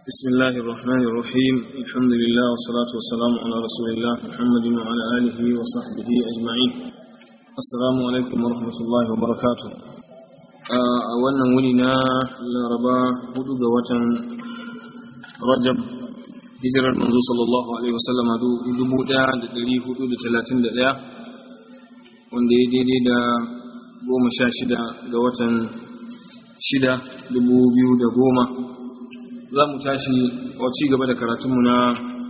بسم الله الرحمن الرحيم الحمد لله والصلاة والسلام على رسول الله محمد وعلى آله وصحبه أجمعين السلام عليكم ورحمة الله وبركاته a wannan wuni na laraba hudu ga watan rajab hijirar manzo sallallahu alaihi wasallama dubu daya da dari hudu da talatin da daya wanda ya daidai da goma sha shida ga watan shida dubu biyu da goma za mu tashi a ci gaba da karatunmu na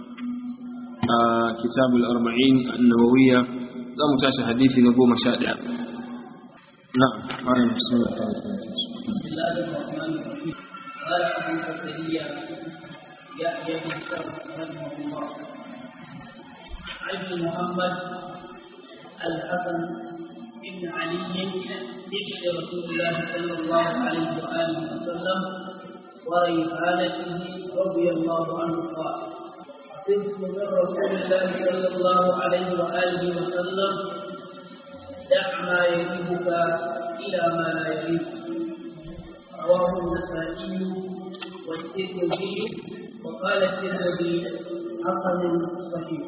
kitabul arba'in annawawiya za mu tashi hadithi na goma sha ɗaya na'am ayin bismillah بسم الله الرحمن الرحيم قال ابو زكريا يحيى بن شرف رحمه الله عن محمد الحسن بن علي ابن رسول الله صلى الله عليه واله وسلم وريحانته رضي الله عنه قال صرت من رسول الله صلى الله عليه واله وسلم دع ما يريبك الى ما لا يريبك رواه النسائي والترمذي وقال الترمذي حسن صحيح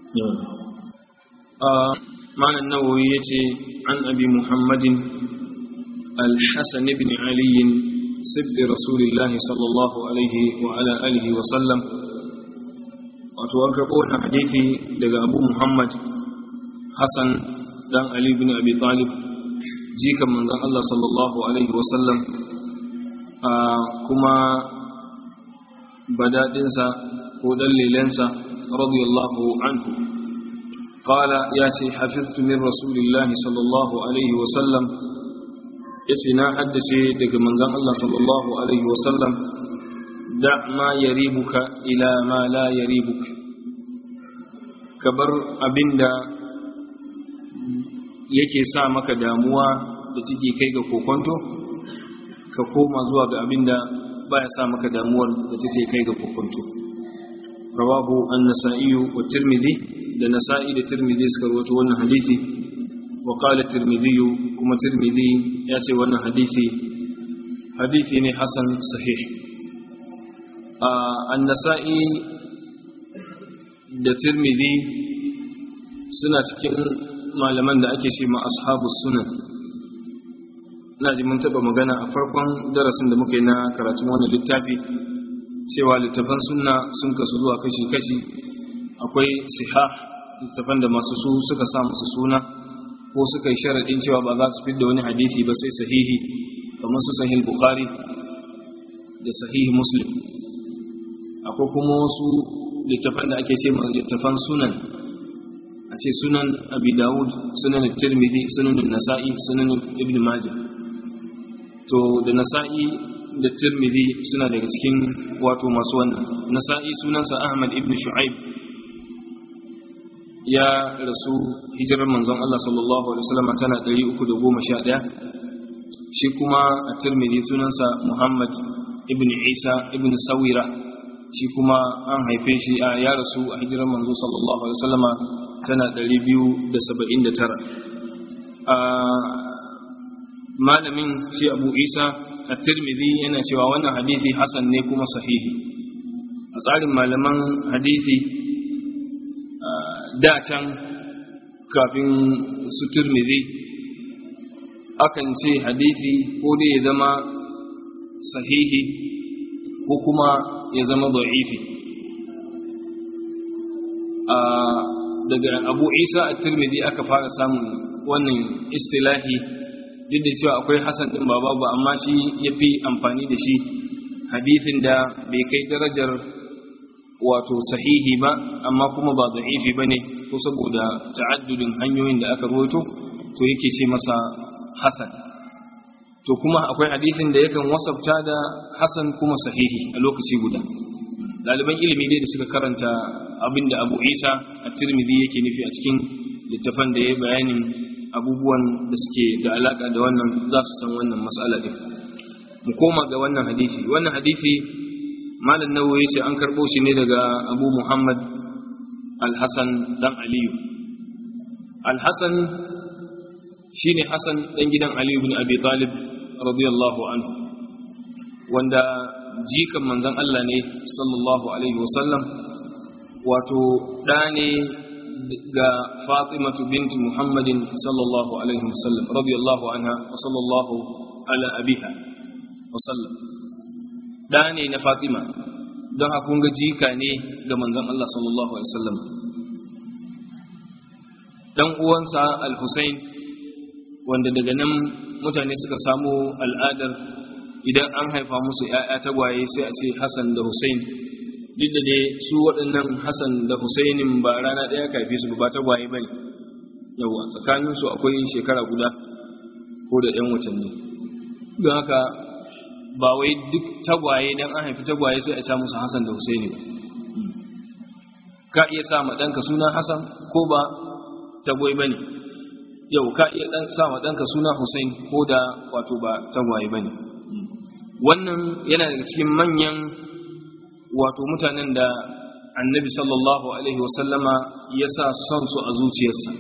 معنى النووي يتي عن أبي محمد الحسن بن علي سبت رسول الله صلى الله عليه وعلى آله وسلم وتوقفون حديثي لدى أبو محمد حسن دان علي بن أبي طالب جيكا من ذا الله صلى الله عليه وسلم kuma badadinsa ko dalilansa radiyallahu anhu qala ya ce hafiztu min rasulillahi sallallahu alaihi wasallam ya ce na haddace daga manzan Allah sallallahu alaihi wasallam da ma yaribuka ila ma la yaribuk ka bar abinda yake sa maka damuwa da take kai ga kokonto ka koma zuwa ga abin da baya sa maka damuwar da take kai ga kokonto rawahu an-nasa'i wa tirmidhi da nasa'i da tirmidhi suka rawaito wannan hadisi wa qala tirmidhi kuma tirmidhi ya ce wannan hadisi hadisi ne hasan sahih an-nasa'i da tirmidhi suna cikin malaman da ake ce ma ashabus sunan na ji mun taɓa magana a farkon darasin da muka yi na karatun wani littafi cewa littafan sunna sun kasu zuwa kashi-kashi akwai siha littafan da masu su suka sa musu suna ko suka yi sharaɗin cewa ba za su fidda wani hadithi ba sai sahihi kamar su sahih bukhari da sahih muslim akwai kuma wasu littafan da ake ce littafan sunan a ce sunan abi dawud sunan tirmidhi sunan nasa'i sunan ibn majah to da nasa'i da tirmidhi suna daga cikin wato masu wannan nasa'i sunansa ahmad ibn shu'aib ya rasu hijirar manzon Allah sallallahu alaihi wasallam tana 311 shi kuma a tirmidhi sunansa muhammad ibn isa ibn sawira shi kuma an haife shi a ya rasu a hijirar manzo sallallahu alaihi wasallam tana 279 malamin shi abu isa a tirmidhi yana cewa wannan hadithi hasan ne kuma sahihi a tsarin malaman hadithi da can kafin su tirmidhi akan ce hadithi ko dai ya zama sahihi ko kuma ya zama da'ifi daga abu isa a tirmidhi aka fara samun wannan istilahi duk da cewa akwai hasan din ba babu amma shi ya fi amfani da shi hadithin da bai kai darajar wato sahihi ba amma kuma ba da'ifi ba ne ko saboda ta'addudin hanyoyin da aka rawaito to yake ce masa hasan to kuma akwai hadithin da yakan wasafta da hasan kuma sahihi a lokaci guda ɗaliban ilimi dai da suka karanta abin da abu isa a tirmidhi yake nufi a cikin littafan da ya bayanin abubuwan da suke da alaka da wannan za su san wannan matsala din mu koma ga wannan hadisi wannan hadisi malam nawawi sai an karbo shi ne daga abu muhammad al-hasan dan aliyu al-hasan shine hasan dan gidan aliyu bin abi talib radiyallahu anhu wanda jikan manzon Allah ne sallallahu alaihi wasallam wato ɗa ne ga Fatimatu binti Muhammadin sallallahu alaihi wasallam radiyallahu anha wa sallallahu ala abiha wasallam ɗa ne na Fatima don haka ga jika ne ga manzon Allah sallallahu alaihi wasallam dan uwansa al-Husayn wanda daga nan mutane suka samu al'adar idan an haifa musu ‘ya'ya tagwaye sai a ce Hassan da Hussein duk da dai su waɗannan Hassan da Husainin ba rana ɗaya kafi su ba tagwaye ba ne yawa tsakaninsu akwai shekara guda ko da ‘yan watanni don haka ba wai duk tagwaye don an haifi tagwaye sai a sa musu Hassan da Husaini ba ka iya sa ma ɗanka suna Hassan ko ba tagwai ba ne yau ka iya ɗan sa ma ɗanka suna Hussein ko da wato ba tagwaye ba ne wannan yana daga cikin manyan wato mutanen da annabi sallallahu alaihi wasallama ya sa son su a zuciyarsa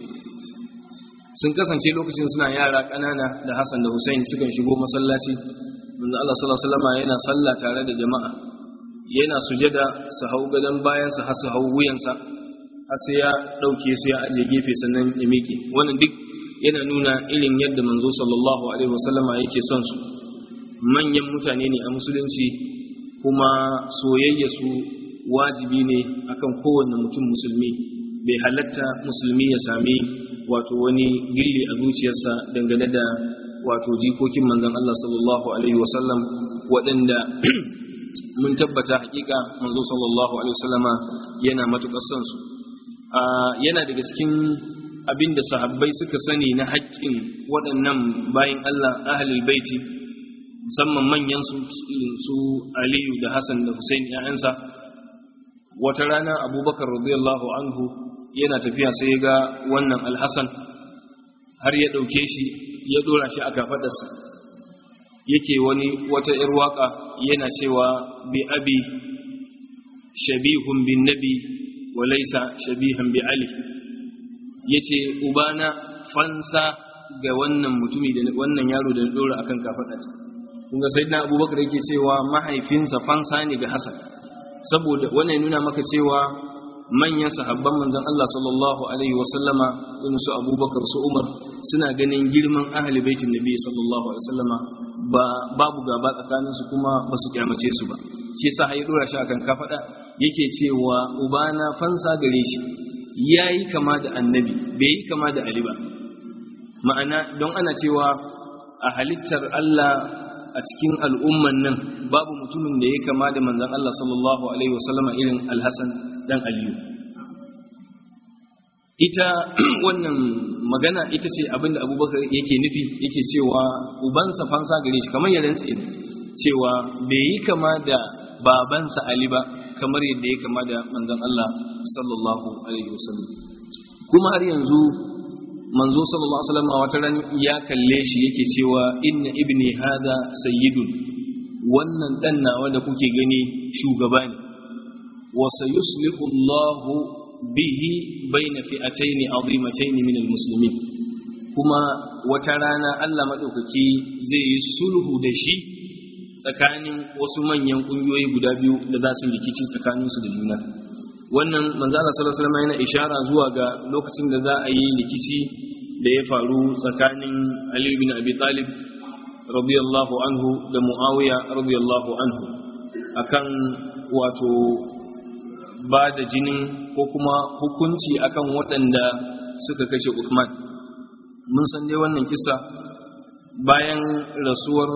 sun kasance lokacin suna yara ƙanana da Hassan da Hussein sukan shigo masallaci manzo Allah sallallahu alaihi wasallama yana sallah tare da jama'a yana sujada su hau gadon bayansa har su hau wuyansa har sai ya ɗauke su ya aje gefe sannan ya miƙe wannan duk yana nuna irin yadda manzo sallallahu alaihi wasallama yake son su manyan mutane ne a musulunci kuma soyayya su wajibi ne akan kowanne mutum musulmi bai halatta musulmi ya sami wato wani gilli a zuciyarsa dangane da wato jikokin manzon Allah sallallahu alaihi wasallam waɗanda mun tabbata hakika manzo sallallahu alaihi wasallama yana matukar son su yana daga cikin abin da sahabbai suka sani na haƙƙin waɗannan bayin Allah ahlul baiti musamman manyan su su Aliyu da Hassan da Hussein ƴaƴansa wata rana Abubakar radiyallahu anhu yana tafiya sai ga wannan Al-Hassan har ya ɗauke shi ya ɗora shi a kafaɗarsa yake wani wata ‘yar waƙa yana cewa bi abi shabihun bin nabi wa laisa shabihan bi ali yace ubana fansa ga wannan mutumi da wannan yaro da dora akan kafadarsa kun ga sayyidina abubakar yake cewa mahaifinsa fansa ne ga hasan saboda wannan nuna maka cewa manyan sahabban manzon Allah sallallahu alaihi wa sallama irin su abubakar su umar suna ganin girman ahli baitin nabi sallallahu alaihi wa sallama ba babu gaba tsakanin su kuma ba su kyamace su ba shi yasa ya dora shi akan kafada yake cewa ubana fansa gare shi yayi kama da annabi bai yi kama da ali ba ma'ana don ana cewa a halittar Allah a cikin al'umman nan babu mutumin da ya kama da manzon Allah sallallahu alaihi wasallama irin alhassan dan aliyu ita wannan magana ita ce abinda abubakar yake nufi yake cewa ubansa fansa gare shi kamar yadda tsaye cewa bai yi kama da babansa ali ba kamar yadda ya kama da manzon Allah sallallahu alaihi wasallam kuma har yanzu manzo sallallahu alaihi wasallam a wata ran ya kalle shi yake cewa inna ibni hada sayyidun wannan dan nawa da kuke gani shugaba ne wa sayuslihu Allahu bihi baina fi'atayn azimatayn min almuslimin kuma wata rana Allah madaukaki zai yi sulhu da shi tsakanin wasu manyan kungiyoyi guda biyu da za su rikici tsakaninsu da juna wannan manzo Allah sallallahu alaihi wasallam yana ishara zuwa ga lokacin da za a yi rikici da ya faru tsakanin Ali bin Abi Talib radiyallahu anhu da Muawiya radiyallahu anhu akan wato ba da jinin ko kuma hukunci akan waɗanda suka kashe Uthman mun san dai wannan kisa bayan rasuwar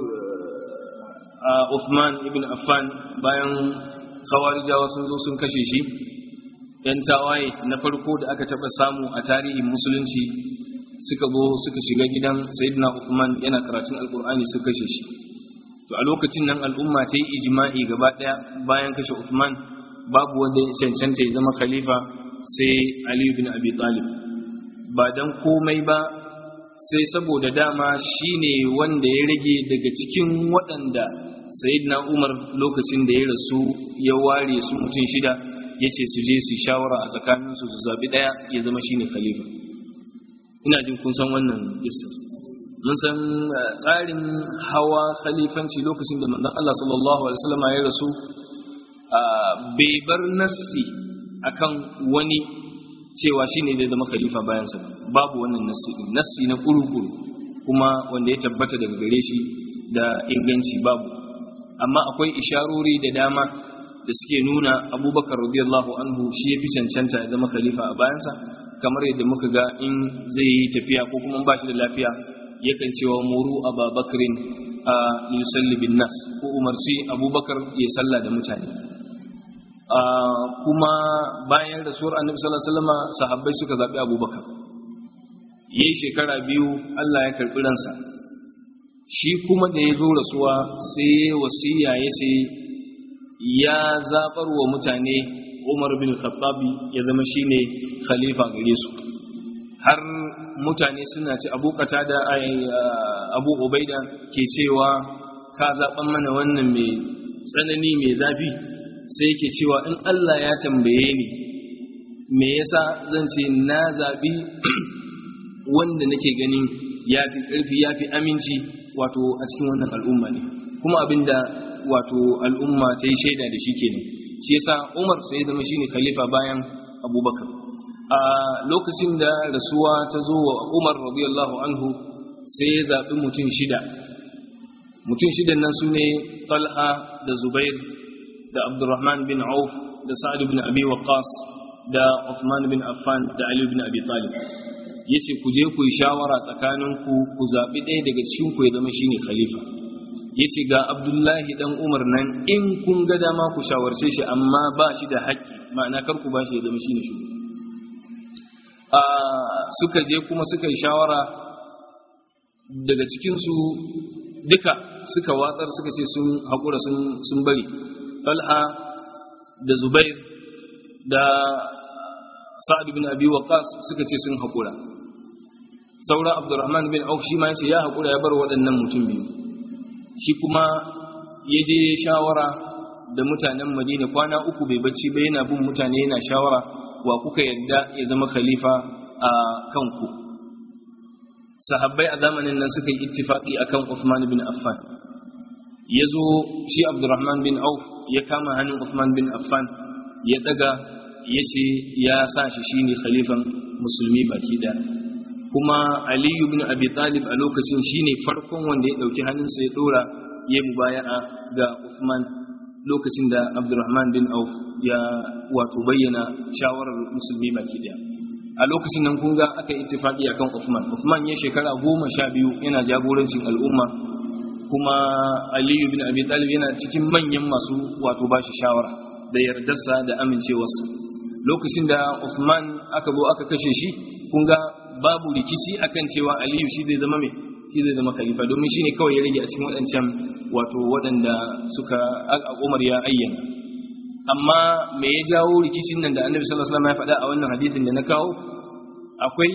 Uthman ibn Affan bayan khawarijawa sun zo sun kashe shi yan tawaye na farko da aka taɓa samu a tarihin musulunci suka zo suka shiga gidan sayyidina Uthman yana karatun alkur'ani suka kashe shi to a lokacin nan al'umma ta yi ijma'i gaba ɗaya bayan kashe Uthman babu wanda ya cancanta ya zama khalifa sai Ali bin Abi Talib ba dan komai ba sai saboda dama shine wanda ya rage daga cikin waɗanda sayyidina umar lokacin da ya rasu ya ware su mutum shida ya ce su je su shawara a tsakaninsu su zaɓi ɗaya ya zama shine khalifa ina jin kun san wannan kissa mun san tsarin hawa khalifanci lokacin da manzon Allah sallallahu alaihi wasallam ya rasu bai bar nassi akan wani cewa shine zai zama khalifa bayan sa babu wannan nassi nassi na kurukuru kuma wanda ya tabbata daga gare shi da inganci babu amma akwai isharori da dama da suke nuna abubakar radiyallahu anhu shi ya fi cancanta ya zama khalifa a bayansa kamar yadda muka ga in zai yi tafiya ko kuma ba shi da lafiya yakan cewa muru ababakarin a yusalli bin nas ko umarci abubakar ya salla da mutane kuma bayan rasuwar annabi sallallahu alaihi wasallam sahabbai suka zaɓi abubakar yayi shekara biyu Allah ya karɓi ransa shi kuma da ya zo rasuwa sai wasiya ya ce ya zaɓar wa mutane umar bin khattabi ya zama shine khalifa gare su har mutane suna ci abu da abu ubaida ke cewa ka zaɓan mana wannan mai tsanani mai zafi sai ke cewa in Allah ya tambaye ni me yasa zan ce na zaɓi wanda nake ganin ya fi ƙarfi ya fi aminci wato a cikin wannan al'umma ne kuma abinda wato al'umma ta yi shaida da shi kenan shi yasa umar sai zama shine khalifa bayan abubakar a lokacin da rasuwa ta zo wa umar radiyallahu anhu sai ya zaɓi mutum shida mutum shidan nan su ne talha da zubair da abdurrahman bin auf da sa'ad bin abi waqas da uthman bin affan da ali bin abi talib yace ku je ku yi shawara tsakanin ku ku zaɓi ɗaya daga cikin ku ya zama shine khalifa yace ga abdullahi dan umar nan in kun ga dama ku shawarce shi amma ba shi da haƙƙi ma'ana kar ku ba shi ya zama shine shugaba a suka je kuma suka yi shawara daga cikinsu duka suka watsar suka ce sun haƙura sun bari talha da zubair da sa'ad bin abi waqas suka ce sun haƙura sauran abdurrahman bin auf shi ma yace ya haƙura ya bar waɗannan mutum biyu shi kuma ya je shawara da mutanen madina kwana uku bai bacci ba yana bin mutane yana shawara wa kuka yarda ya zama khalifa a kanku sahabbai a zamanin nan suka yi ittifaqi akan Uthman bin Affan ya zo shi Abdurrahman bin Auf ya kama hannun Uthman bin Affan ya daga ya ce ya sa shi shine khalifan musulmi baki da kuma Aliyu bin Abi Talib a lokacin shine farkon wanda ya dauki hannunsa ya dora ya mubaya'a ga Uthman lokacin da Abdurrahman bin Auf ya wato bayyana shawarar musulmi baki daya a lokacin nan kun ga aka yi ittifaqi akan Uthman Uthman ya shekara goma sha biyu yana jagorancin al'umma kuma Aliyu bin Abi Talib yana cikin manyan masu wato bashi shawara da yardarsa da amincewarsa lokacin da Uthman aka zo aka kashe shi kun ga babu rikici akan cewa Aliyu shi zai zama mai shi zai zama khalifa domin shine kawai ya rage a cikin waɗancan wato waɗanda suka Umar ya ayyana amma me ya jawo rikicin nan da annabi sallallahu alaihi wasallam ya faɗa a wannan hadisin da na kawo akwai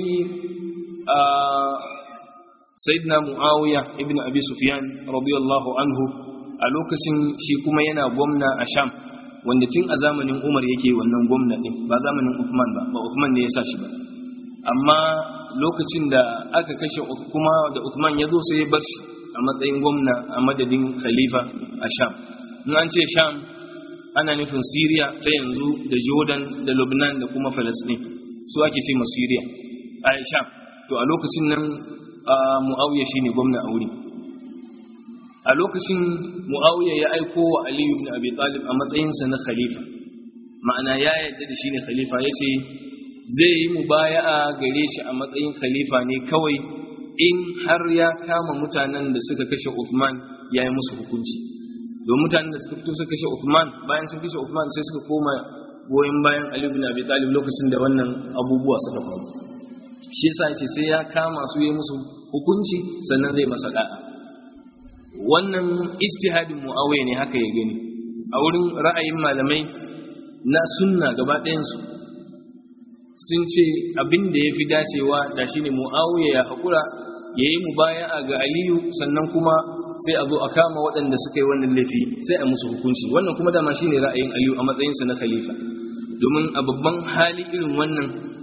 sayyidina muawiya ibn abi sufyan radiyallahu anhu a lokacin shi kuma yana gwamna a sham wanda tun a zamanin umar yake wannan gwamna din ba zamanin uthman ba ba uthman ne ya sa shi ba amma lokacin da aka kashe kuma da uthman ya zo sai ya bar shi a matsayin gwamna a madadin khalifa a sham in an ce sham ana nufin Siriya ta yanzu da Jordan da Lebanon da kuma Palestine su ake ce ma Siriya Aisha to a lokacin nan Muawiya shine gwamna a wuri a lokacin Muawiya ya aiko wa Ali ibn Abi Talib a matsayinsa na khalifa ma'ana ya yarda da shine khalifa yace zai yi mubaya'a gare shi a matsayin khalifa ne kawai in har ya kama mutanen da suka kashe Uthman ya yi musu hukunci don mutanen da suka fito suka kashe Uthman bayan sun kashe Uthman sai suka koma goyon bayan Ali bin Abi Talib lokacin da wannan abubuwa suka faru shi yasa yace sai ya kama su yi musu hukunci sannan zai masa da'a wannan ijtihadin Muawiya ne haka ya gani a wurin ra'ayin malamai na sunna gaba ɗayan su sun ce abin da ya fi dacewa da shine Muawiya ya haƙura ya yi mubaya'a ga Aliyu sannan kuma sai a zo a kama waɗanda suka yi wannan laifi sai a musu hukunci wannan kuma dama shine ra'ayin aliyu a matsayinsa na khalifa domin a babban hali irin wannan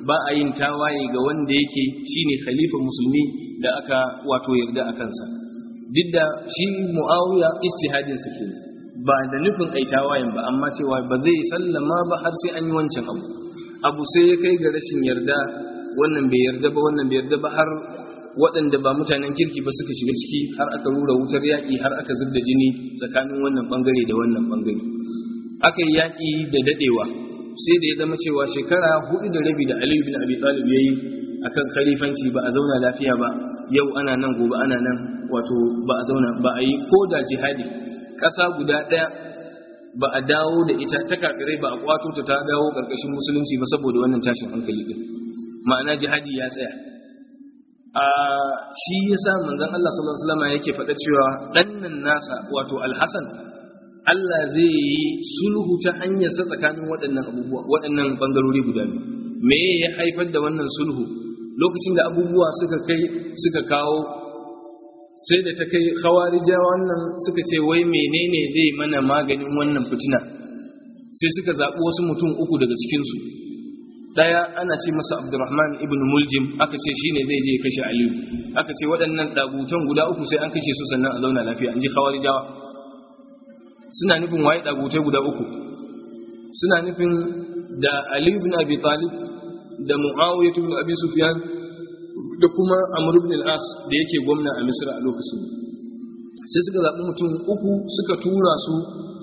ba a yin tawaye ga wanda yake shine khalifa musulmi da aka wato yarda a kansa duk da shi muawiya istihadin sa kenan ba da nufin ai tawayen ba amma cewa ba zai sallama ba har sai an yi wancan abu abu sai ya kai ga rashin yarda wannan bai yarda ba wannan bai yarda ba har waɗanda ba mutanen kirki ba suka shiga ciki har aka rura wutar yaƙi har aka zub da jini tsakanin wannan ɓangare da wannan ɓangare aka yi yaƙi da daɗewa sai da ya zama cewa shekara hudu da rabi da aliyu bin abi talib ya yi a kan khalifanci ba a zauna lafiya ba yau ana nan gobe ana nan wato ba a zauna ba a yi ko da jihadi ƙasa guda ɗaya ba a dawo da ita ta kafirai ba a kwato ta ta dawo ƙarƙashin musulunci ba saboda wannan tashin hankali ɗin ma'ana jihadi ya tsaya a shi yasa manzon Allah sallallahu alaihi wasallam yake faɗa cewa ɗannan nasa wato alhasan Allah zai yi sulhu ta hanyar sa tsakanin waɗannan abubuwa waɗannan bangarori guda biyu me ya haifar da wannan sulhu lokacin da abubuwa suka kai suka kawo sai da ta kai khawarija wannan suka ce wai menene zai mana maganin wannan fitina sai suka zaɓi wasu mutum uku daga cikinsu ɗaya ana ce masa abdurrahman ibn muljim aka ce shine zai je kashe aliyu aka ce waɗannan ɗagutan guda uku sai an kashe su sannan a zauna lafiya an ji khawarijawa suna nufin waye ɗagutai guda uku suna nufin da aliyu bin abi talib da mu'awiyah ibn abi sufyan da kuma amr ibn al-as da yake gwamna a misra a lokacin sai suka zaɓi mutum uku suka tura su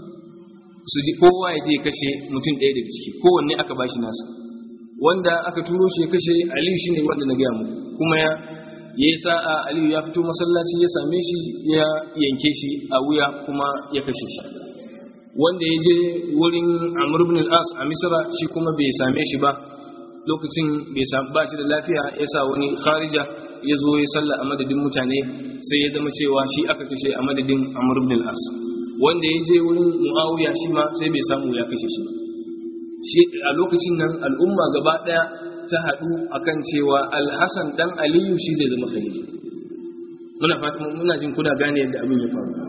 su ji kowa ya je kashe mutum ɗaya daga ciki kowanne aka bashi nasa wanda aka turo shi ya kashe aliyu shine wanda na gaya muku kuma ya yi sa'a aliyu ya fito masallaci ya same shi ya yanke shi a wuya kuma ya kashe shi wanda ya je wurin amr ibn al-as a misra shi kuma bai same shi ba lokacin bai ba shi da lafiya ya sa wani kharija ya zo ya salla a madadin mutane sai ya zama cewa shi aka kashe a madadin amr ibn al-as wanda ya je wurin muawiya shi ma sai bai samu ya kashe shi ba shi a lokacin nan al'umma gaba ɗaya ta haɗu akan cewa alhassan ɗan aliyu shi zai zama khalifa muna fatan muna jin kuna gane yadda abin ya faru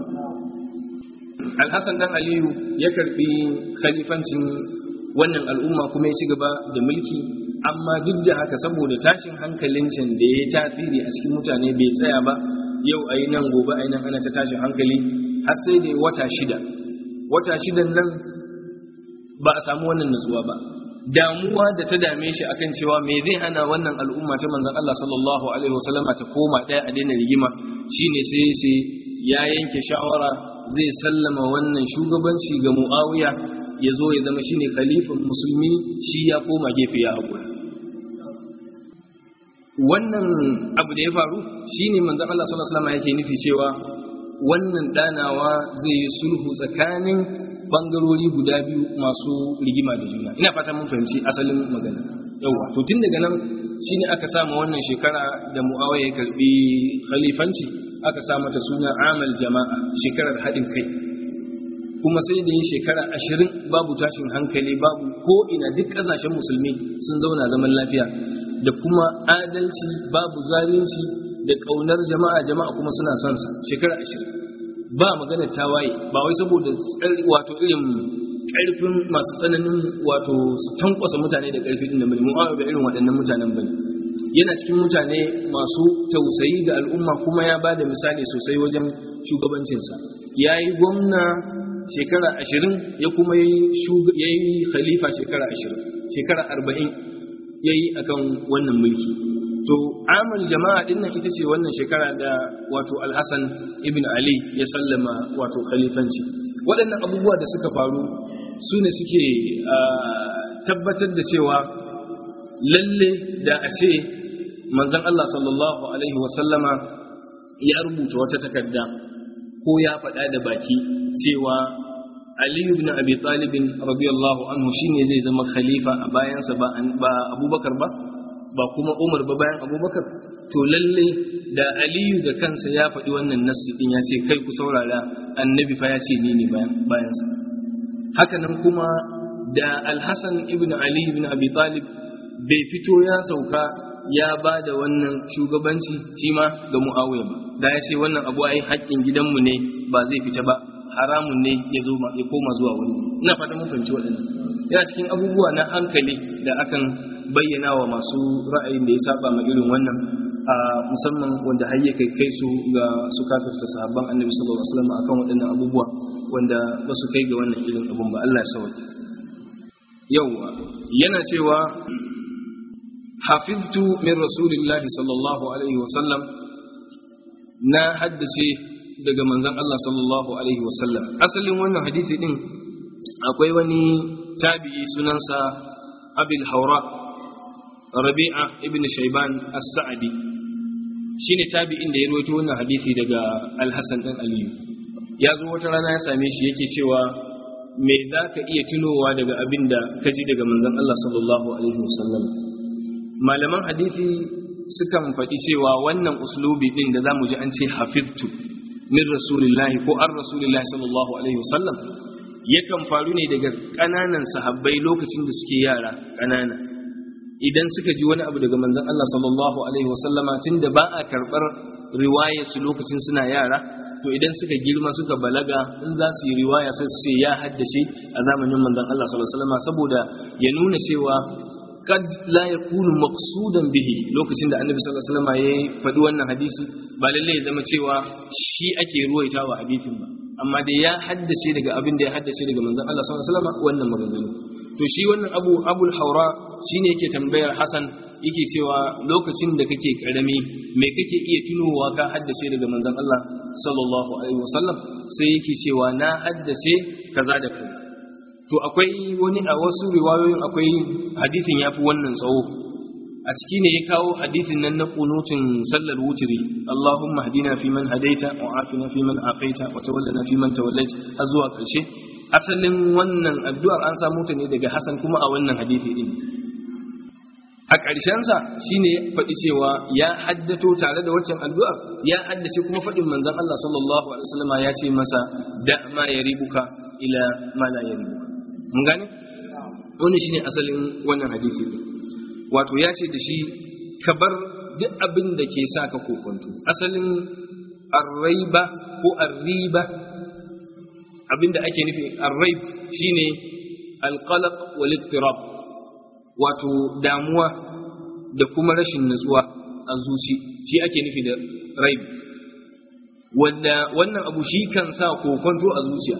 alhassan ɗan aliyu ya karɓi khalifancin wannan al'umma kuma ya ci gaba da mulki amma duk da haka saboda tashin hankalin can da ya tasiri a cikin mutane bai tsaya ba yau a yi nan gobe a yi nan ana ta tashin hankali har sai da wata shida wata shidan nan ba a samu wannan nutsuwa ba damuwa da ta dame shi akan cewa me zai hana wannan al'umma ta manzon Allah sallallahu alaihi wasallama ta koma ɗaya a daina rigima shine sai sai ya yanke shawara zai sallama wannan shugabanci ga Muawiya ya zo ya zama shine khalifan musulmi shi ya koma gefe ya haƙura wannan abu da ya faru shine manzon Allah sallallahu alaihi wasallama yake nufi cewa wannan danawa zai yi sulhu tsakanin bangarori guda biyu masu rigima da juna ina fata mun fahimci asalin magana yawa to tun daga nan shine aka samu wannan shekara da muawiya ya karbi khalifanci aka sa mata suna amal jama'a shekarar haɗin kai kuma sai da yin shekara ashirin babu tashin hankali babu ko ina duk ƙasashen musulmi sun zauna zaman lafiya da kuma adalci babu zalunci da ƙaunar jama'a jama'a kuma suna son sa shekara ashirin ba magana tawaye ba wai saboda wato irin ƙarfin masu tsananin wato su tankwasa mutane da ƙarfi din da mulmi mu'awiya ba irin waɗannan mutanen bane yana cikin mutane masu tausayi ga al'umma kuma ya ba da misali sosai wajen shugabancinsa ya yi gwamna shekara ashirin ya kuma ya yi khalifa shekara ashirin shekara arba'in ya yi akan wannan mulki to amal jama'a din nan ita ce wannan shekara da wato alhassan ibn ali ya sallama wato khalifanci waɗannan abubuwa da suka faru su ne suke tabbatar da cewa lalle da a ce manzon Allah sallallahu alaihi wasallama ya rubuta wata takarda ko ya faɗa da baki cewa Ali ibn Abi Talib radiyallahu anhu shine zai zama khalifa a bayansa ba Abubakar ba ba kuma Umar ba bayan Abubakar to lalle da Aliyu da kansa ya faɗi wannan nassi din ya ce kai ku saurara annabi fa ya ce ni ne bayan sa haka nan kuma da Al-Hasan ibn Ali ibn Abi Talib bai fito ya sauka ya ba da wannan shugabanci shi ma ga Muawiya ba da ya ce wannan abu ai haƙƙin gidanmu ne ba zai fita ba haramun ne ya zo ya koma zuwa wani ina fata mun fahimci waɗannan yana cikin abubuwa na hankali da akan bayyana wa masu ra'ayin da ya saba ma irin wannan a musamman wanda har ya kai kai su ga su kafirta sahabban annabi sallallahu alaihi wasallam akan waɗannan abubuwa wanda ba su kai ga wannan irin abun ba Allah ya sauke yawa yana cewa hafiztu min rasulillahi sallallahu alaihi wasallam na haddace daga manzon Allah sallallahu alaihi wasallam asalin wannan hadisi din akwai wani tabi'i sunansa abil haura rabi'a ibn shayban as-sa'di shine tabi'in da ya rawaito wannan hadisi daga al-hasan dan aliyu ya zo wata rana ya same shi yake cewa me za ka iya tunowa daga abin da ka ji daga manzon Allah sallallahu alaihi wasallam malaman hadisi sukan faɗi cewa wannan uslubi din da zamu ji an ce hafiztu min rasulillahi ko an rasulillahi sallallahu alaihi wasallam yakan faru ne daga ƙananan sahabbai lokacin da suke yara ƙanana idan suka ji wani abu daga manzon Allah sallallahu alaihi wasallama tunda ba a karɓar riwayar su lokacin suna yara to idan suka girma suka balaga in za su yi riwaya sai su ce ya haddace a zamanin manzon Allah sallallahu alaihi wasallama saboda ya nuna cewa kad la yakunu maqsudan bihi lokacin da annabi sallallahu alaihi wasallama ya faɗi wannan hadisi ba lalle ya zama cewa shi ake ruwaitawa hadisin ba amma dai ya haddace daga abin da ya haddace daga manzon Allah sallallahu alaihi wasallam wannan maganganu to shi wannan Abu Abul Haura shine yake tambayar Hassan yake cewa lokacin da kake karami me kake iya tunowa ka haddace daga manzon Allah sallallahu alaihi wasallam sai yake cewa na haddace kaza da kaza to akwai wani a wasu riwayoyin akwai hadisin yafi wannan tsawo a ciki ne ya kawo hadisin nan na kunutin sallar wutiri Allahumma hadina fi man hadaita wa afina fi man afaita wa tawallana fi man tawallaita har zuwa ƙarshe asalin wannan addu'ar an samu ta ne daga Hassan kuma a wannan hadisi din a ƙarshen sa shine faɗi cewa ya haddato tare da waccan addu'ar ya haddace kuma faɗin manzon Allah sallallahu alaihi wasallama ya ce masa da ma yaribuka ila ma la yaribuka mun gane wannan shine asalin wannan hadisi din wato ya ce da shi ka bar duk abin da ke sa ka kokonto asalin arraiba ko arriba abin da ake nufi arraib shine alqalaq wal ittirab wato damuwa da kuma rashin nutsuwa a zuci shi ake nufi da raib wanda wannan abu shi kan sa kokonto a zuciya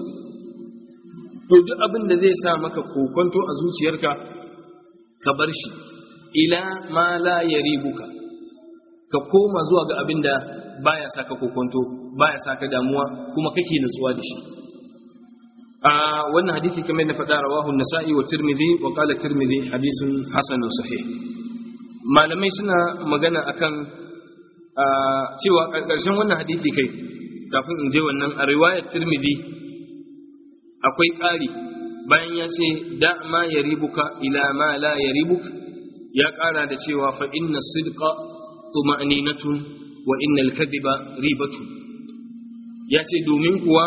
to duk abin da zai sa maka kokonto a zuciyarka ka bar shi ila ma la yaribuka ka koma zuwa ga abin da baya saka kokonto baya saka damuwa kuma kake nutsuwa da shi a wannan hadisi kamar na faɗa rawahu nasa'i wa tirmidhi wa qala tirmidhi hadisun hasanun sahih malamai suna magana akan cewa ƙarshen wannan hadisi kai kafin in je wannan a riwayar tirmidhi akwai ƙari bayan ya ce da ma yaribuka ila ma la yaribuka ya ƙara da cewa fa inna sidqa tuma'ninatun wa innal kadhiba ribatun ya ce domin kuwa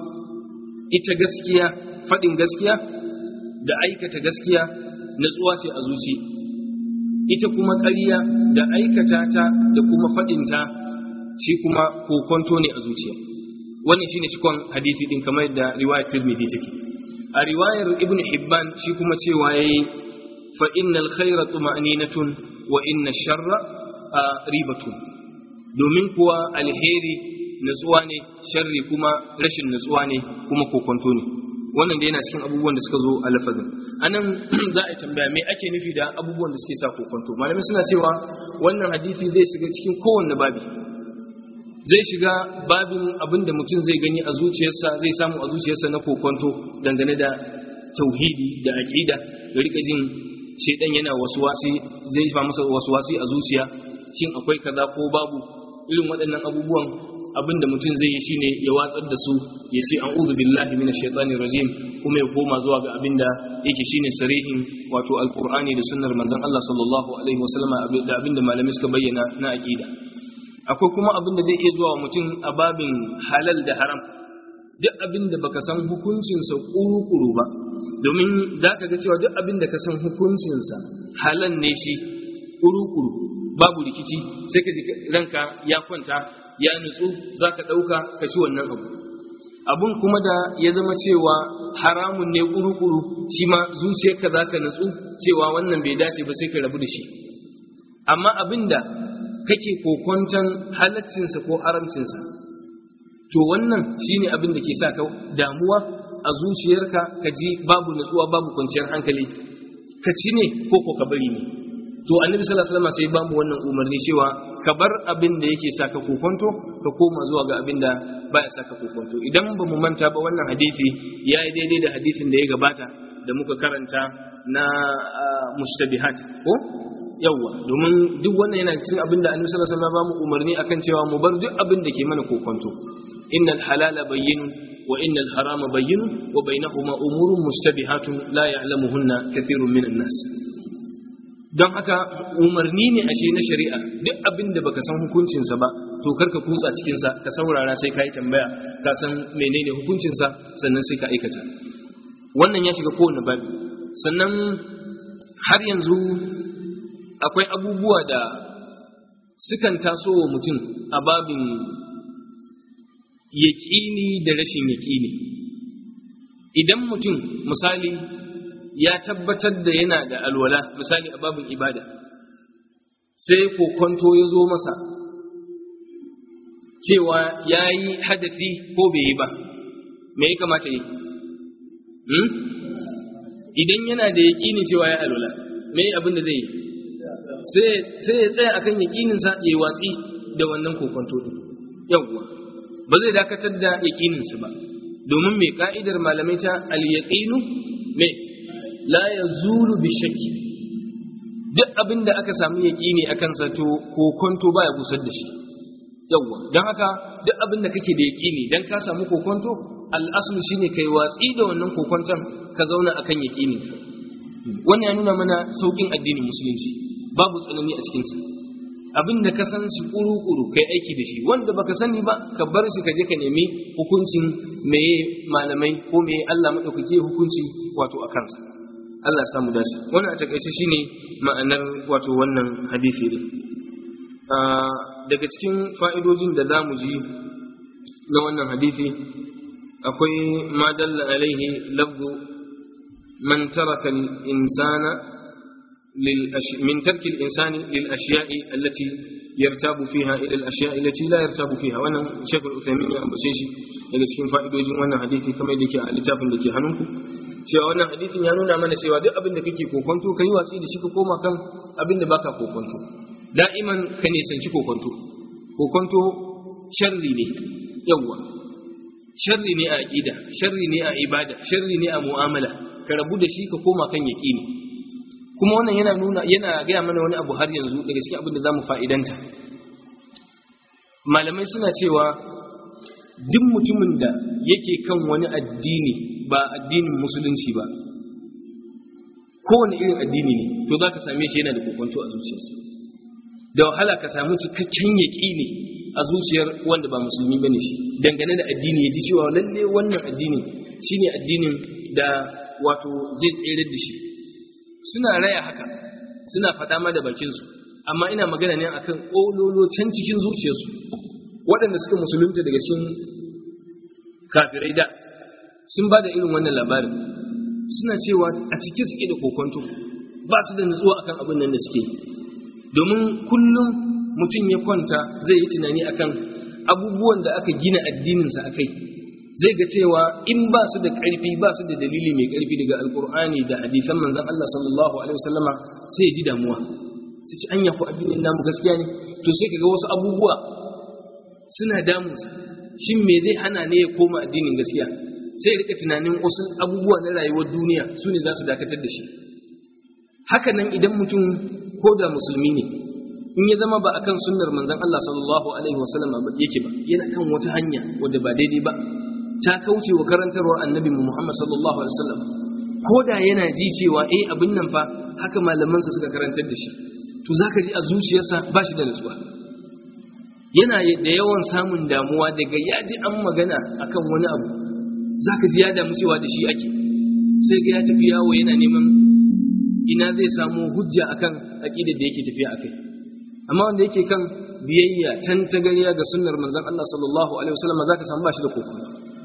ita gaskiya faɗin gaskiya da aikata gaskiya natsuwa ce a zuci ita kuma ƙarya da aikata ta da kuma faɗinta shi kuma kokonto ne a zuciya wannan shine cikon hadisi din kamar da riwayar Tirmidhi take a riwayar Ibn Hibban shi kuma cewa yayi fa innal khayra tuma'ninatun wa inna sharra ribatun domin kuwa alheri natsuwa ne sharri kuma rashin natsuwa ne kuma kokonto ne wannan da yana cikin abubuwan da suka zo a lafazin anan za a tambaya me ake nufi da abubuwan da suke sa kokonto malamai suna cewa wannan hadisi zai shiga cikin kowanne babi zai shiga babin abin da mutum zai gani a zuciyarsa zai samu a zuciyarsa na kokonto dangane da tauhidi da aqida da rika jin shedan yana wasuwasi zai fa masa wasuwasi a zuciya shin akwai kaza ko babu irin waɗannan abubuwan abin da mutum zai yi shine ya watsar da su ya ce an uzu billahi minash shaitani rajim kuma ya koma zuwa ga abin da yake shine sarihin wato alqur'ani da sunnar manzon Allah sallallahu alaihi wasallama da abin da malamai suka bayyana na aqida akwai kuma abin da zai iya zuwa mutum a babin halal da haram duk abin da baka san hukuncinsa kuru-kuru ba domin za ka ga cewa duk abin da ka san hukuncinsa halal ne shi kuru-kuru babu rikici sai ka ji ranka ya kwanta ya nutsu za ka ɗauka ka ci wannan abu abun kuma da ya zama cewa haramun ne kuru-kuru shi ma zuciyarka za ka natsu cewa wannan bai dace ba sai ka rabu da shi amma abin da kake kokonton halaccinsa ko haramcinsa to wannan shine abin da ke sa ka damuwa a zuciyarka ka ji babu natsuwa babu kwanciyar hankali ka ci ne ko ko ka bari ne to annabi sallallahu alaihi wasallam sai ba mu wannan umarni cewa ka bar abin da yake sa ka kokonto ka koma zuwa ga abin da ba ya sa ka kokonto idan ba mu manta ba wannan hadisi ya yi daidai da hadisin da ya gabata da muka karanta na mustabihat ko yawwa domin duk wannan yana cikin abin da annabi sallallahu alaihi wasallam ba mu umarni akan cewa mu bar duk abin da ke mana kokonto innal halala bayyinun wa innal harama bayyinun wa bainahuma umurun mustabihatun la ya'lamuhunna kathirun minan nas don haka umarni ne ashe na shari'a duk abin da baka san hukuncinsa ba to karka kutsa cikinsa ka saurara sai ka yi tambaya ka san menene hukuncinsa sannan sai ka aikata wannan ya shiga kowane babi sannan har yanzu akwai abubuwa da sukan taso wa mutum a babin yaƙini da rashin yaƙini idan mutum misali ya tabbatar da yana da alwala misali a babin ibada sai kokonto ya zo masa cewa ya yi hadafi ko bai yi ba me ya kamata yi idan yana da yaƙini cewa ya alwala me abin da zai yi sai ya tsaya akan yaƙininsa ya yi watsi da wannan kokonto din yawwa ba zai dakatar da yaƙininsa ba domin mai ka'idar malamai ta al-yaqinu mai la ya zulu bi shakki duk abin da aka samu yaƙini a kansa to kokonto ba ya busar da shi yawwa don haka duk abin da kake da yaƙini don ka samu kokonto al'aslu shine kai watsi da wannan kokonton ka zauna akan yaƙini wannan ya nuna mana sauƙin addinin musulunci babu tsanani a cikinsa abin da ka san shi kuru-kuru kai aiki da shi wanda baka sani ba ka bar shi ka je ka nemi hukuncin meye malamai ko meye Allah maɗaukaki hukunci wato a kansa Allah ya samu dace wannan a takaice shine ma'anar wato wannan hadisi din daga cikin fa'idojin da zamu ji na wannan hadisi akwai ma dalla alaihi lafzu man taraka al-insana من ترك الإنسان للأشياء التي يرتاب فيها إلى الأشياء التي لا يرتاب فيها وأنا شيخ الأثيمين أبو شيشي daga cikin fa'idojin wannan hadisi kamar da ke a littafin da ke hannunku cewa wannan hadisin ya nuna mana cewa duk abin da kake kokonto ka yi watsi da shi ka koma kan abin da baka kokonto da'iman ka nisanci kokonto kokonto sharri ne yawwa sharri ne a aqida sharri ne a ibada sharri ne a mu'amala ka rabu da shi ka koma kan yaqini kuma wannan yana nuna yana gaya mana wani abu har yanzu daga cikin abin da zamu fa'idanta malamai suna cewa duk mutumin da yake kan wani addini ba addinin musulunci ba kowane irin addini ne to za ka same shi yana da kokonto a zuciyarsa da wahala ka samu cikakken yaƙini a zuciyar wanda ba musulmi ba ne shi dangane da addini ya ji cewa lalle wannan addini shine addinin da wato zai tsere da shi suna raya haka suna faɗa ma da bakinsu amma ina magana ne akan ƙololo can cikin zuciyarsu waɗanda suka musulunta daga cikin kafirai da sun ba da irin wannan labarin suna cewa a ciki suke da kokonto ba su da nutsuwa akan abin nan da suke domin kullum mutum ya kwanta zai yi tunani akan abubuwan da aka gina addininsa a kai zai ga cewa in ba su da ƙarfi ba su da dalili mai ƙarfi daga alƙur'ani da hadisan manzon Allah sallallahu alaihi wasallama sai ya ji damuwa sai ci anya ko addinin namu gaskiya ne to sai kaga wasu abubuwa suna damunsa shin me zai hana ne ya koma addinin gaskiya sai rika tunanin wasu abubuwa na rayuwar duniya su ne za su dakatar da shi haka nan idan mutum ko da musulmi ne in ya zama ba akan sunnar manzon Allah sallallahu alaihi wasallam ba yake ba yana kan wata hanya wadda ba daidai ba ta kauce wa karantarwar annabi Muhammad sallallahu alaihi wasallam ko da yana ji cewa eh abin nan fa haka malamansa suka karantar da shi to zaka ji a zuciyarsa ba shi da nutsuwa yana da yawan samun damuwa daga ya ji an magana akan wani abu zaka ji ya damu cewa da shi ake sai ga ya tafi yawo yana neman ina zai samu hujja akan aqidar da yake tafiya akai amma wanda yake kan biyayya tan tagariya ga sunnar manzon Allah sallallahu alaihi wasallam zaka samu ba shi da kokonto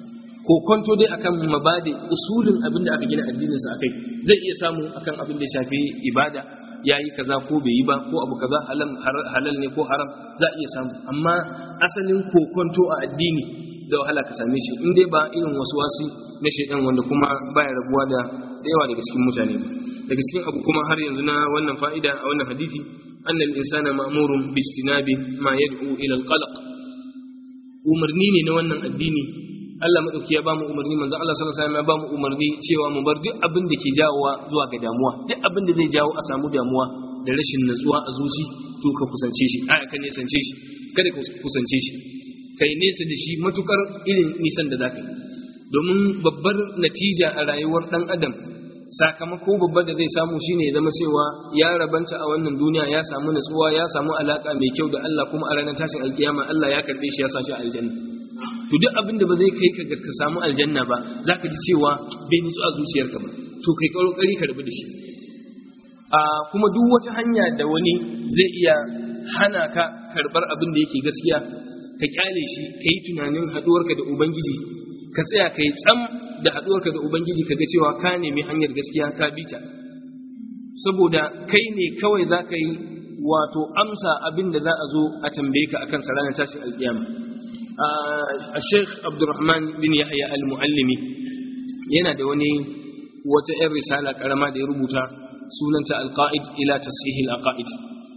kokonto dai akan mabadi usulin abin da aka gina addininsa akai zai iya samu akan abin da shafi ibada ya yi kaza ko bai yi ba ko abu kaza halal ne ko haram za a iya samu amma asalin kokonto a addini da wahala ka same shi in dai ba irin wasu wasi na shaidan wanda kuma baya rabuwa da yawa daga cikin mutane daga cikin abu kuma har yanzu na wannan fa'ida a wannan hadisi annal insana ma'murun bi ijtinabi ma yad'u ila al-qalq umarni ne na wannan addini Allah madauki ya bamu umarni manzo Allah sallallahu alaihi wasallam ya bamu umarni cewa mu bar duk abin da ke jawowa zuwa ga damuwa duk abin da zai jawo a samu damuwa da rashin natsuwa a zuci to ka kusance shi a ka nesance shi kada ka kusance shi kai nesa da shi matukar irin nisan da zaka yi domin babbar natija a rayuwar dan adam sakamako babba da zai samu shine ya zama cewa ya rabanta a wannan duniya ya samu natsuwa ya samu alaka mai kyau da Allah kuma a ranar tashin alkiyama Allah ya karbe shi ya sa shi a aljanna to duk abin da ba zai kai ka ga ka samu aljanna ba za ka ji cewa bai nutsu a zuciyarka ba to kai kokari ka rabu da shi a kuma duk wata hanya da wani zai iya hana ka karbar abin da yake gaskiya ka kyale shi ka yi tunanin haduwarka da ubangiji ka tsaya ka yi tsam da haduwarka da ubangiji ka ga cewa ka nemi hanyar gaskiya ka bi ta saboda kai ne kawai za ka yi wato amsa abin da za a zo a tambaye ka akan ranar tashin alkiyama الشيخ عبد الرحمن بن يحيى المعلمي yana da wani wata 'yan risala karama da ya rubuta sunanta alqa'id ila tashihil aqaid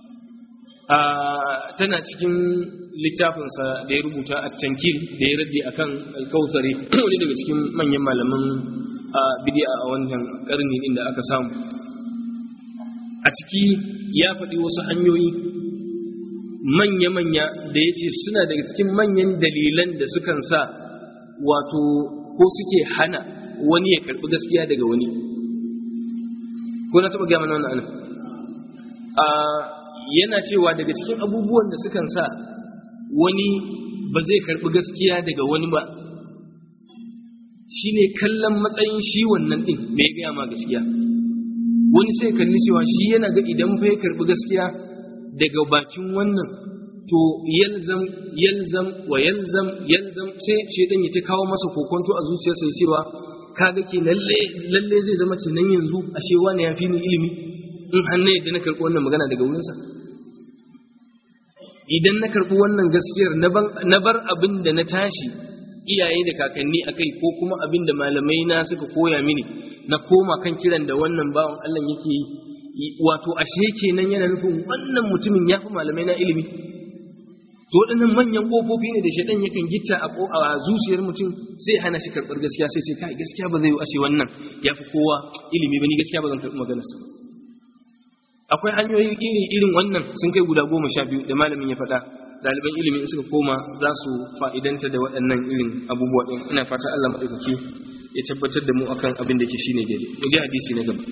tana cikin littafinsa da ya rubuta at-tankil da ya raddi akan al-kautsari wani daga cikin manyan malaman bid'a a wannan karni din da aka samu a ciki ya faɗi wasu hanyoyi manya-manya da ya ce suna daga cikin manyan dalilan da sukan sa wato ko suke hana wani ya karɓi gaskiya daga wani ko na taɓa gaya mana wannan anan yana cewa daga cikin abubuwan da sukan sa wani ba zai karɓi gaskiya daga wani ba shine kallon matsayin shi wannan ɗin da ya gaya ma gaskiya wani sai kalli cewa shi yana ga idan fa ya karɓi gaskiya daga bakin wannan to yalzam yalzam wa yalzam yalzam sai shedan ya ta kawo masa kokonto a zuciyarsa ya cewa kaga ke lalle lalle zai zama tunan yanzu ashe wani ya fi ni ilimi in har na yadda na karɓi wannan magana daga wurinsa idan na karɓi wannan gaskiyar na bar abin da na tashi iyaye da kakanni a kai ko kuma abin da malamai na suka koya mini na koma kan kiran da wannan bawan Allah yake yi wato ashe kenan yana nufin wannan mutumin ya fi malamai na ilimi to waɗannan manyan ƙofofi ne da shaɗan yakan gita a zuciyar mutum sai hana shi karɓar gaskiya sai ce kai gaskiya ba zai yi ashe wannan ya fi kowa ilimi ba ni gaskiya ba zan karɓi maganarsa akwai hanyoyi iri irin wannan sun kai guda goma sha biyu da malamin ya faɗa ɗaliban ilimi suka koma za su fa'idanta da waɗannan irin abubuwa ɗin ina fata Allah maɗaukaki ya tabbatar da mu akan abin da ke shine daidai mu ji hadisi na gaba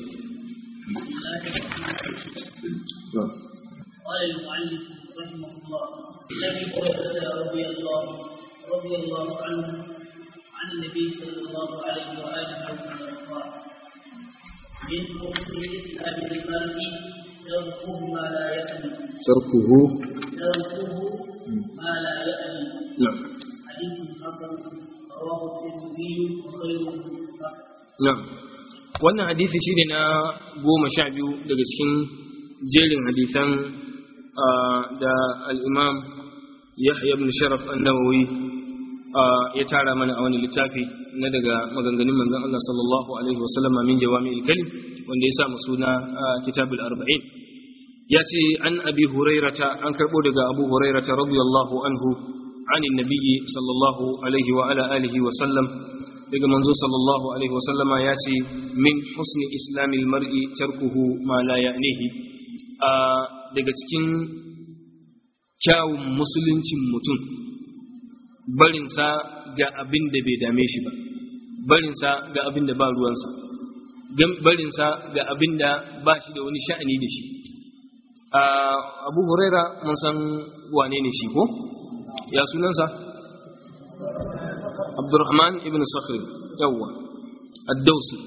قال المؤلف رحمه الله ابي هريره رضي الله رضي الله عنه عن النبي صلى الله عليه واله وسلم قال من حسن الاسلام للمرء تركه ما لا يأني تركه تركه ما لا يأني نعم حديث حسن رواه الترمذي وغيره na'am wannan hadisi shine na goma sha biyu daga cikin jerin hadisan da al-imam yahya ibn sharaf an-nawawi ya tara mana a wani littafi na daga maganganun manzon Allah sallallahu alaihi wasallama min jawami'il kalim wanda ya sa mu suna kitabul arba'in ya ce an abi hurairata an karbo daga abu hurairata radiyallahu anhu عن النبي صلى الله عليه وعلى آله وسلم daga manzo sallallahu alaihi wasallama ya ce min husni islamil mar'i tarkuhu ma la ya'nihi a daga cikin kyawun musuluncin mutum barinsa ga abin da bai dame shi ba barinsa ga abin da ba ruwansa barinsa ga abin da ba shi da wani sha'ani da shi abu huraira mun san wane ne shi ko ya sunansa Abdurrahman ibn Sakhr yawwa Ad-Dawsi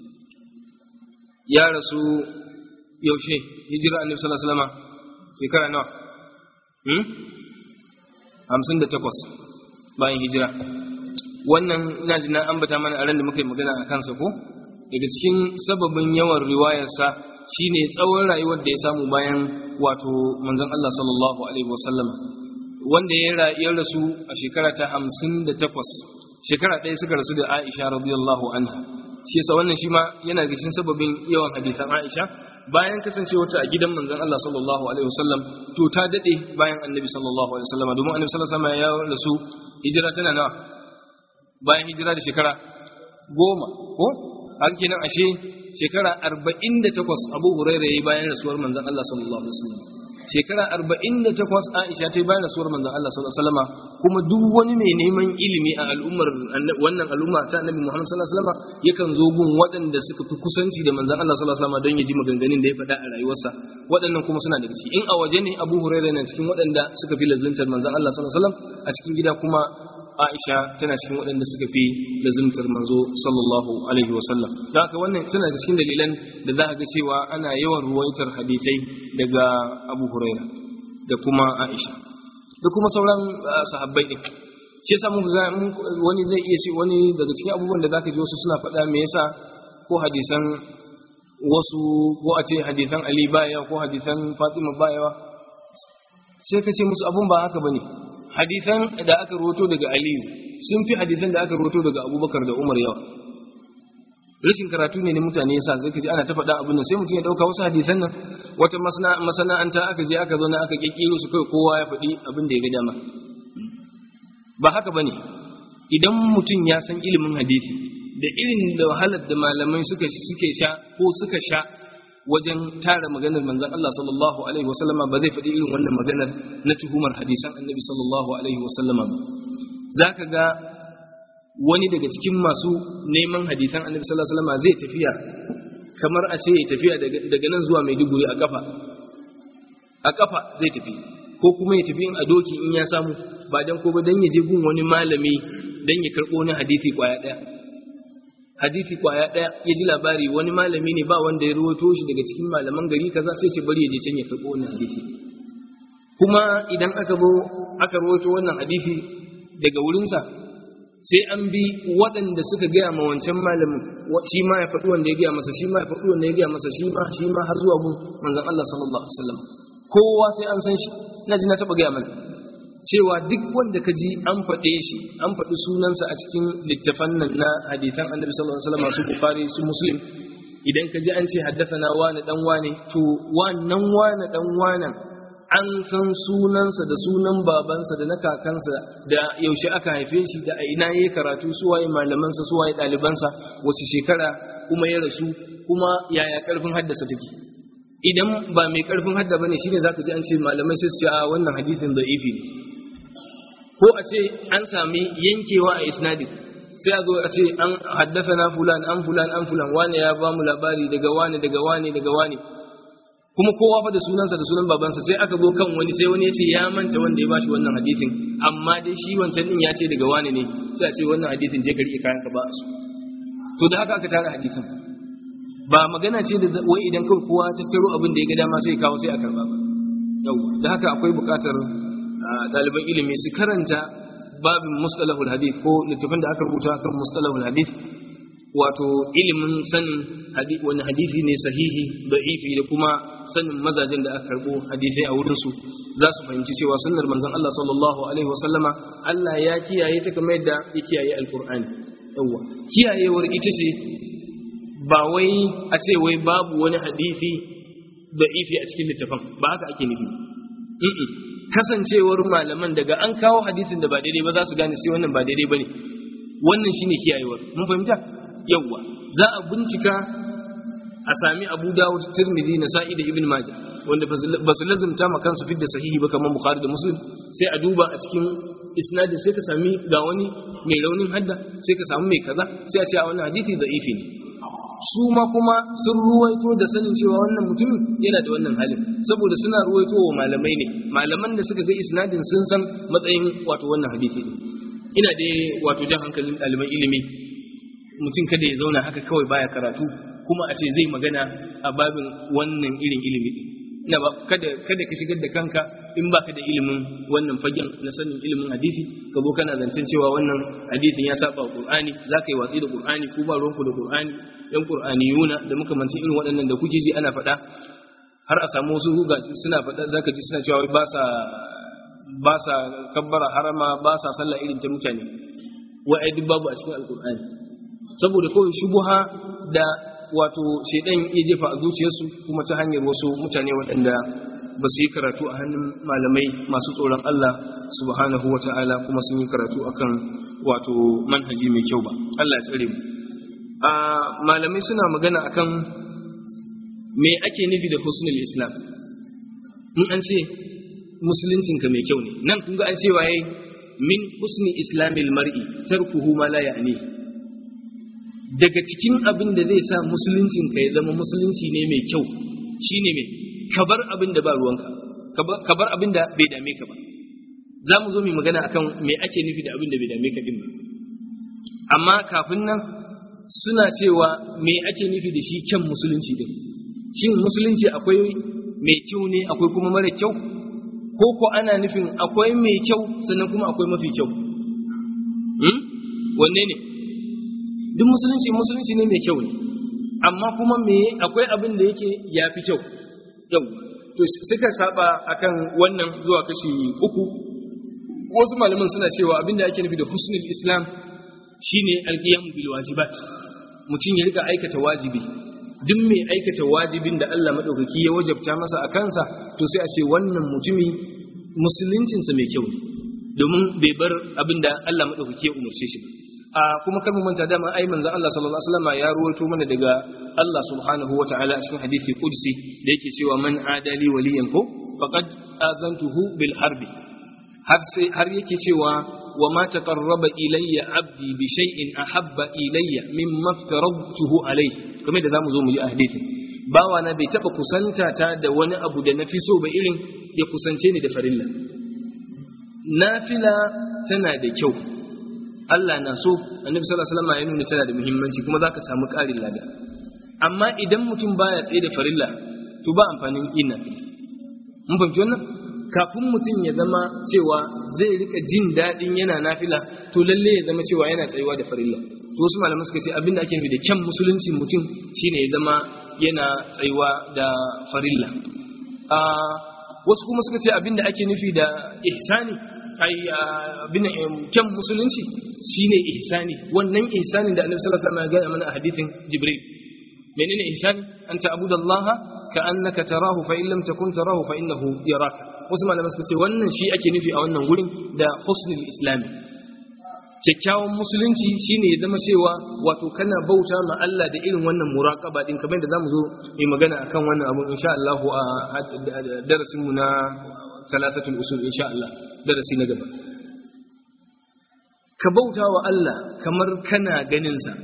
ya rasu yaushe hijira Annabi sallallahu alaihi wasallam shekara nawa hmm 58 bayan hijira wannan ina ji na ambata mana a ran da muka yi magana a kansa ko daga cikin sababin yawan riwayarsa shine tsawon rayuwar da ya samu bayan wato manzon Allah sallallahu alaihi wasallam wanda ya rasu a shekara ta hamsin da takwas shekara ɗaya suka rasu da Aisha radiyallahu anha shi yasa wannan shi ma yana da cikin sababin yawan hadisan Aisha bayan kasancewa ta a gidan manzon Allah sallallahu alaihi wasallam to ta dade bayan annabi sallallahu alaihi wasallam domin annabi sallallahu alaihi wasallam ya rasu hijira tana nawa bayan hijira da shekara goma ko har kenan ashe shekara arba'in da takwas abu huraira ya yi bayan rasuwar manzan Allah sallallahu alaihi wasallam shekara arba'in da takwas aisha ta yi bayan rasuwar manzan Allah sallallahu alaihi wasallam kuma duk wani mai neman ilimi a al'ummar wannan al'umma ta annabi Muhammad sallallahu alaihi wasallam yakan zo gun waɗanda suka fi kusanci da manzan Allah sallallahu alaihi wasallam don ya ji maganganun da ya faɗa a rayuwarsa waɗannan kuma suna da ciki in a waje ne abu huraira na cikin waɗanda suka fi lazuntar manzan Allah sallallahu alaihi wasallam a cikin gida kuma Aisha tana cikin waɗanda suka fi lazimtar manzo sallallahu alaihi wasallam don haka wannan suna da cikin dalilan da za a ga cewa ana yawan ruwaitar hadithai daga Abu Huraira da kuma Aisha da kuma sauran sahabbai din shi yasa muka ga wani zai iya ce wani daga cikin abubuwan da zaka ji wasu suna faɗa me yasa ko hadisan wasu ko a ce hadisan Ali baya ko hadisan Fatima baya sai ka ce musu abun ba haka bane hadisan da aka roto daga Aliyu sun fi hadisan da aka roto daga Abubakar da Umar yawa rashin karatu ne na mutane yasa zai kaji ana ta faɗa abin nan sai mutum ya ɗauka wasu hadisan nan wata masana'anta aka je aka zo na aka ƙirƙiro su kai kowa ya faɗi abin da ya ga dama ba haka bane idan mutum ya san ilimin hadisi da irin da wahalar da malamai suka suke sha ko suka sha wajen tara maganar manzon Allah sallallahu alaihi wasallama ba zai faɗi irin wannan maganar na tuhumar hadisan annabi sallallahu alaihi wasallama ba zaka ga wani daga cikin masu neman hadisan annabi sallallahu alaihi wasallama zai tafiya kamar a ce ya tafiya daga nan zuwa Maiduguri a kafa a kafa zai tafi ko kuma ya tafi a doki in ya samu ba dan ko ba dan ya je gun wani malami dan ya karɓo wani hadisi kwaya ɗaya hadisi kwaya ɗaya ya ji labari wani malami ne ba wanda ya ruwato shi daga cikin malaman gari kaza sai ce bari ya je can ya karɓo wannan hadisi kuma idan aka zo aka ruwato wannan hadisi daga wurinsa sai an bi waɗanda suka gaya ma wancan malamin shi ma ya faɗi wanda ya gaya masa shi ma ya faɗi wanda ya gaya masa shi ma shi ma har zuwa gun manzon Allah sallallahu alaihi wasallam kowa sai an san shi ina ji na taɓa gaya mana cewa duk wanda ka ji an faɗe shi an faɗi sunansa a cikin littafan nan na hadithan annabi sallallahu alaihi wasallam su bukhari su muslim idan ka ji an ce haddathana wani dan wane to wannan wani dan wanan an san sunansa da sunan babansa da na kakansa da yaushe aka haife shi da a ina yayi karatu su waye malamansa su waye ɗalibansa wace shekara kuma ya rasu kuma yaya karfin haddasa take idan ba mai karfin hadda bane shine zaka ji an ce malamai sai su ce a wannan hadisin da'ifi ne ko a ce an sami yankewa a isnadin sai a zo a ce an haddasa na fulan an fulan an fulan wane ya ba mu labari daga wane daga wane daga wane kuma kowa fa da sunansa da sunan babansa sai aka zo kan wani sai wani ya ce ya manta wanda ya bashi wannan hadisin amma dai shi wancan din ya ce daga wane ne sai a ce wannan hadisin je ka rike kayan ka ba su to da haka aka tara hadisin ba magana ce da wai idan kawai kowa tattaro abin da ya ga dama sai kawo sai a karba ba yau da haka akwai buƙatar ɗaliban ilimi su karanta babin mustalahul hadith ko littafin da aka rubuta kan mustalahul hadith wato ilimin sanin wani hadisi ne sahihi da'ifi da kuma sanin mazajen da aka karbo hadisai a wurinsu za su fahimci cewa sunnar manzon Allah sallallahu alaihi wasallama Allah ya kiyaye ta kamar yadda ya kiyaye alqur'ani yawa kiyayewar ita ce ba wai a ce wai babu wani hadisi da'ifi a cikin littafin ba haka ake nufi kasancewar malaman daga an kawo hadisin da ba daidai ba za su gane sai wannan ba daidai bane wannan shine kiyayewar mun fahimta yawwa za a bincika a sami Abu Dawud Tirmidhi Nasa'i da Ibn Majah wanda ba su lazumta ma kansu fidda sahihi ba kamar Bukhari da Muslim sai a duba a cikin isnadin sai ka sami ga wani mai raunin hadda sai ka samu mai kaza sai a ce a wannan hadisi da'ifi ne su ma kuma sun ruwaito da sanin cewa wannan mutumin yana da wannan halin saboda suna ruwaito wa malamai ne malaman da suka ga isnadin sun san matsayin wato wannan hadisi din ina da wato jan hankalin ɗaliban ilimi mutum kada ya zauna haka kawai baya karatu kuma a ce zai magana a babin wannan irin ilimi din ina ba kada kada ka shigar da kanka in baka da ilimin wannan fagen na sanin ilimin hadisi ka zo kana zancen cewa wannan hadisin ya saba wa qur'ani zaka yi watsi da qur'ani ko ba ruwanku da qur'ani yan qur'aniyuna da makamancin irin waɗannan da kuke ji ana faɗa har a samu wasu gaji suna faɗa zaka ji suna cewa ba sa ba sa kabbara harama ba sa sallah irin ta mutane wa'ai duk babu a cikin alqur'ani saboda kawai shubuha da wato shaidan ya jefa a zuciyarsu kuma ta hanyar wasu mutane waɗanda ba su yi karatu a hannun malamai masu tsoron Allah subhanahu wa ta'ala kuma sun yi karatu akan wato manhaji mai kyau ba Allah ya tsare mu a malamai suna magana akan me ake nufi da husnul islam in an ce musuluncinka mai kyau ne nan kun ga an ce waye min husni islamil mar'i tarkuhu ma la ya'ni daga cikin abin da zai sa musuluncinka ya zama musulunci ne mai kyau shine mai ka bar abin da ba ruwanka ka bar abin da bai dame ka ba za mu zo mu magana akan me ake nufi da abin da bai dame ka din ba amma kafin nan suna cewa me ake nufi da shi kyan musulunci din shin musulunci akwai mai kyau ne akwai kuma mara kyau ko ko ana nufin akwai mai kyau sannan kuma akwai mafi kyau wanne ne duk musulunci musulunci ne mai kyau ne amma kuma me akwai abin da yake ya fi kyau yau to suka saba akan wannan zuwa kashi uku wasu malaman suna cewa abin da ake nufi da husnul islam shine alqiyam bil wajibat mutum ya rika aikata wajibi duk mai aikata wajibin da Allah madaukaki ya wajabta masa a kansa to sai a ce wannan mutumi musuluncinsa mai kyau ne domin bai bar abin da Allah madaukaki ya umarce shi ba a kuma kar mu manta dama ai manzon Allah sallallahu alaihi wasallam ya ruwaito mana daga Allah subhanahu wa ta'ala a cikin hadisi qudsi da yake cewa man adali waliyan ko faqad azantuhu bil harbi har sai har yake cewa wa ma taqarraba ilayya abdi bi shay'in ahabba ilayya mimma aftaratuhu alayhi kamar da zamu zo mu ji a hadisin bawa na bai taba kusanta ta da wani abu da nafi so ba irin ya kusance ni da farilla nafila tana da kyau Allah na so annabi sallallahu alaihi wasallam ya nuna tana da muhimmanci kuma zaka samu ƙarin lada amma idan mutum baya tsaye da farilla to ba amfanin yin nafila mun fahimci wannan kafin mutum ya zama cewa zai rika jin daɗin yana nafila to lalle ya zama cewa yana tsayuwa da farilla to wasu malaman suka ce abin da ake nufi da kyan musulunci mutum shine ya zama yana tsayuwa da farilla wasu kuma suka ce abin da ake nufi da ihsani ai abin kyan musulunci shine ihsani wannan ihsanin da annabi sallallahu alaihi wasallam ya gaya mana a hadithin jibril menene ihsani an ta'budallaha ka'annaka tarahu fa in lam takun tarahu fa innahu yaraka wasu malamai suka ce wannan shi ake nufi a wannan gurin da husnul islami kyakkyawan musulunci shine ya zama cewa wato kana bauta ma Allah da irin wannan muraqaba din kamar da zamu zo mu magana akan wannan abu insha Allah a darasin mu na salatatul usul insha Allah darasi na gaba ka bauta wa Allah kamar kana ganin sa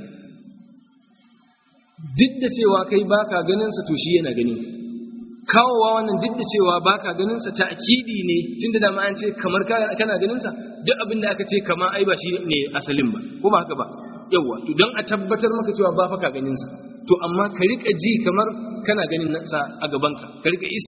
duk da cewa kai baka ganin sa to shi yana ganin kawowa wannan duk da cewa baka ganin sa ta'kidi ne tunda da ma an ce kamar kana ganin sa duk abin da aka ce kama ai ba shi ne asalin ba ko ba haka ba yawa to don a tabbatar maka cewa ba fa ka ganin sa to amma ka rika ji kamar kana ganin sa a gaban ka ka rika